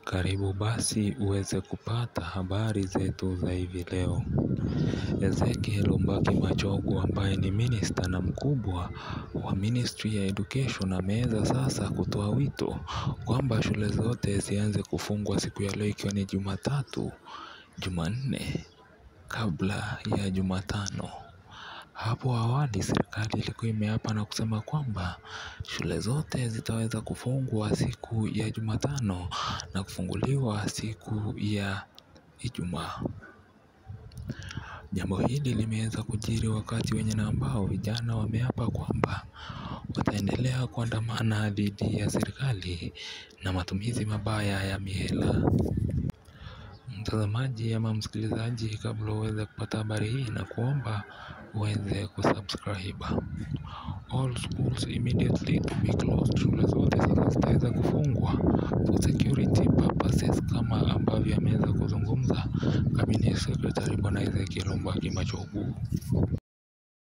Karibu basi uweze kupata habari zetu za hivi leo. Ezekiel Mbaki Machogu ambaye ni minister na mkubwa wa Ministry ya Education ameweza sasa kutoa wito kwamba shule zote zianze kufungwa siku ya leo ikiwa ni Jumatatu, Jumanne kabla ya Jumatano. Hapo awali serikali ilikuwa imeapa na kusema kwamba shule zote zitaweza kufungwa siku ya Jumatano na kufunguliwa siku ya Ijumaa. Jambo hili limeweza kujiri wakati wenye na ambao vijana wameapa kwamba wataendelea kuandamana dhidi ya serikali na matumizi mabaya ya mihela. Mtazamaji ama msikilizaji, kabla uweze kupata habari hii na kuomba uweze kusubscribe. All schools immediately to be closed. Shule zote sasa zitaweza kufungwa for security purposes kama ambavyo ameweza kuzungumza cabinet secretary bwana Ezekiel Mbaki Machogu.